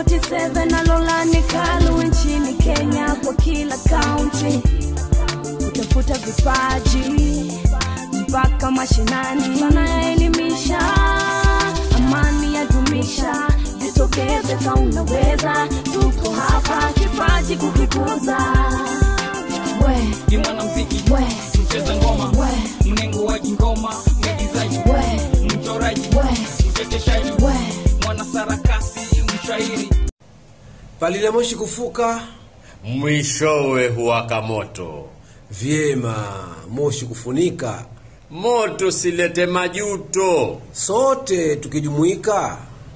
47 na Lolani Kalu nchini Kenya kwa kila kaunti kutafuta vipaji mpaka mashinani, sana yaelimisha, amani yadumisha, jitokeze ka unaweza, tuko hapa kipaji kukikuza. We, ni mwanamziki we, mcheza ngoma we, mnengo wa kingoma mwigizaji we, mchoraji we, mchekeshaji we. mwanasarakasi mshairi palile moshi kufuka mwishowe huwaka moto. vyema, moshi kufunika, Moto silete majuto, sote tukijumuika,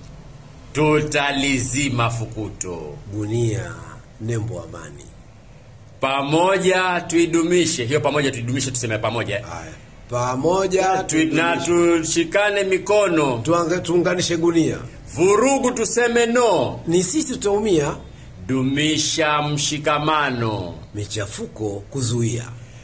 tutalizima fukuto. gunia nembo amani. Pamoja tuidumishe hiyo, pamoja tuidumishe, tuseme pamoja Haya, pamoja tu, na tushikane mikono. tuanga- tuunganishe gunia, Vurugu tuseme no, ni sisi tutaumia, dumisha mshikamano. michafuko kuzuia,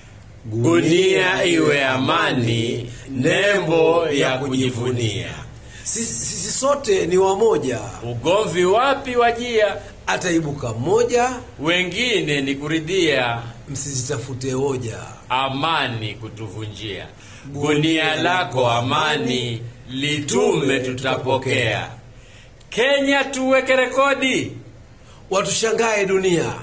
Gunia iwe amani, nembo ya kujivunia. Sisi, sisi sote ni wamoja, Ugomvi wapi wajia, ataibuka mmoja, wengine ni kuridhia, msizitafute hoja. amani kutuvunjia. Gunia lako amani, litume tutapokea. Kenya tuweke rekodi, Watushangae dunia,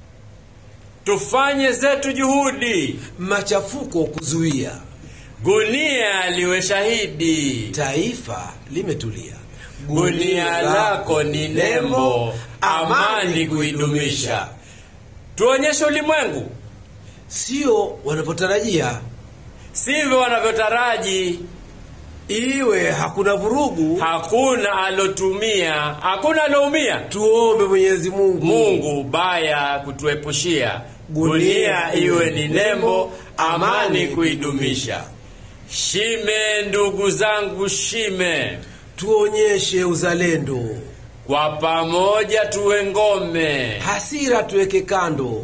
tufanye zetu juhudi, machafuko kuzuia, gunia liwe shahidi. taifa limetulia. Gunia lako ni nembo, amani kuidumisha. Tuonyeshe ulimwengu sio wanavyotarajia, sivyo wanavyotaraji. iwe hakuna vurugu. Hakuna alotumia, hakuna aloumia. Tuombe Mwenyezi Mungu, Mungu baya kutuepushia. Gunia iwe ni nembo, amani kuidumisha. Shime ndugu zangu, shime, tuonyeshe uzalendo, kwa pamoja tuwe ngome. hasira tuweke kando,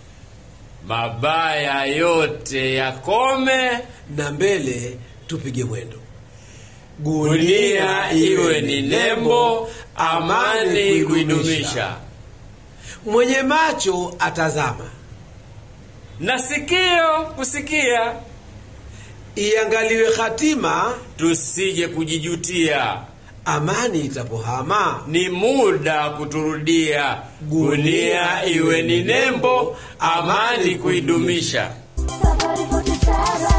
Mabaya yote yakome, na mbele tupige mwendo. gunia iwe ni nembo, amani kuidumisha. Mwenye macho atazama, Na sikio kusikia, iangaliwe hatima, tusije kujijutia. amani itapohama. Ni muda kuturudia. Gunia iwe ni nembo, amani kuidumisha. Safari 47